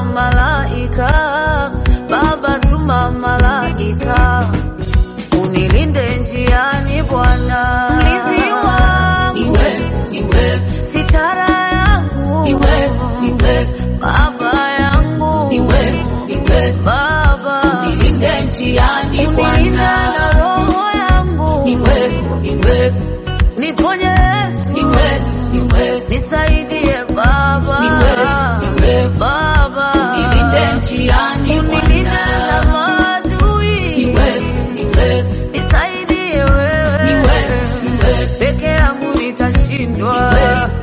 tuma malaika, Baba tuma malaika, unilinde njiani Bwana, mlinzi wangu Iwe, iwe, sitara yangu iwe, iwe, Baba yangu iwe, iwe. Baba Nilinde njiani unilinda Bwana. na roho yangu Iwe, iwe, niponye Yesu iwe, iwe. nisaidie Baba Iwe, iwe. Baba Nilinde njiani unilinde na Bwana. maadui Iwe, iwe, nisaidie wewe Iwe, iwe. peke yangu nitashindwa Iwe,